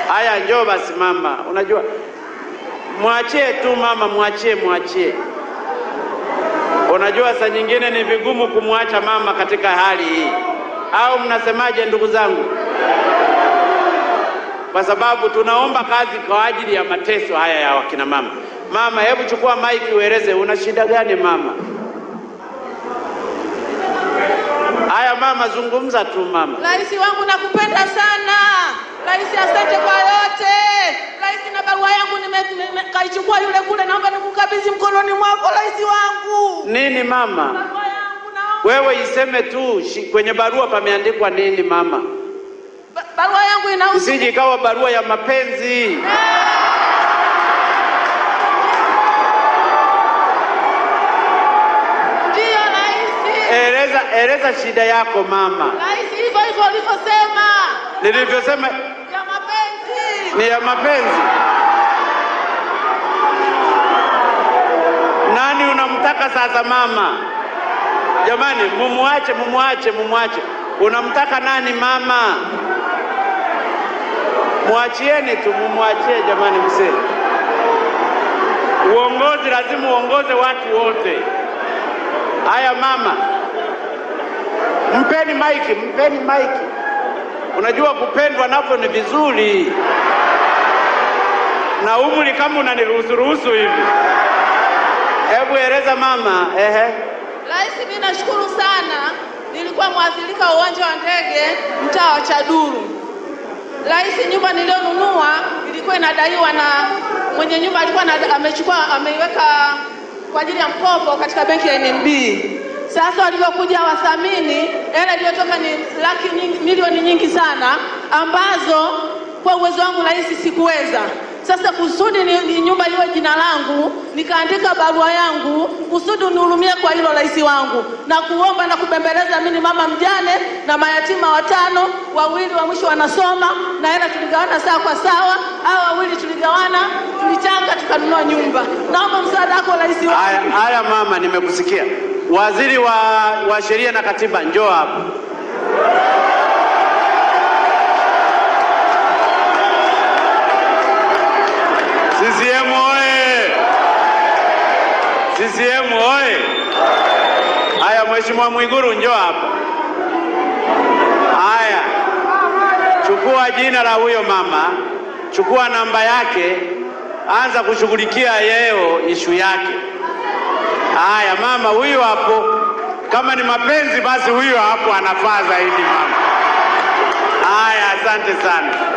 Haya, njoo basi mama. Unajua, mwachie tu mama, mwachie, mwachie. Unajua, saa nyingine ni vigumu kumwacha mama katika hali hii, au mnasemaje, ndugu zangu? Kwa sababu tunaomba kazi kwa ajili ya mateso haya ya wakina mama. Mama, hebu chukua maiki ueleze una shida gani mama? Haya mama, zungumza tu mama. Rais wangu nakupenda sana. Rais, asante kwa yote. Rais, na barua yangu nime- nime- kaichukua yule kule, naomba nikukabidhi mkononi mwako rais wangu. Nini mama? Barua yangu naomba. Wewe iseme tu shi- kwenye barua pameandikwa nini mama, Ba- Barua yangu inahusu isije ikawa barua ya mapenzi. ndio rais. Eleza, eleza shida yako mama. Rais, hivyo hivyo ulivyosema Nilivyosema ya mapenzi. ni ya mapenzi. Nani unamtaka sasa mama? Jamani, mumwache, mumwache, mumwache. Unamtaka nani mama? Mwachieni tu, mumwachie jamani, mzee. Uongozi lazima uongoze watu wote. Haya mama, mpeni maiki, mpeni maiki. Unajua kupendwa navyo ni vizuri, na umri kama unaniruhusu ruhusu hivi. Hebu eleza mama. Ehe, Rais, mimi nashukuru sana. Nilikuwa mwathirika wa uwanja wa ndege mtaa wa Chaduru. Rais, nyumba niliyonunua ilikuwa inadaiwa na mwenye nyumba alikuwa na, amechukua ameiweka kwa ajili ya mkopo katika benki ya NMB. Sasa walivyokuja wathamini, hela iliyotoka ni laki nyingi, milioni nyingi sana ambazo kwa uwezo wangu rais sikuweza. Sasa kusudi ni, ni nyumba iwe jina langu, nikaandika barua yangu kusudi unihurumie kwa hilo rais wangu, na kuomba na kubembeleza. Mimi ni mama mjane na mayatima watano, wawili wa mwisho wanasoma na hela tuligawana sawa kwa sawa, au wawili tuligawana, tulichanga tukanunua nyumba. Naomba msaada wako rais wangu. haya haya mama, nimekusikia. Waziri wa, wa sheria na katiba, njoo hapa. CCM oye! CCM oye! Haya, Mheshimiwa Mwiguru njoo hapa. Haya, chukua jina la huyo mama, chukua namba yake, anza kushughulikia yeo ishu yake. Haya mama, huyu hapo, kama ni mapenzi basi huyu hapo anafaa zaidi mama. Haya, asante sana.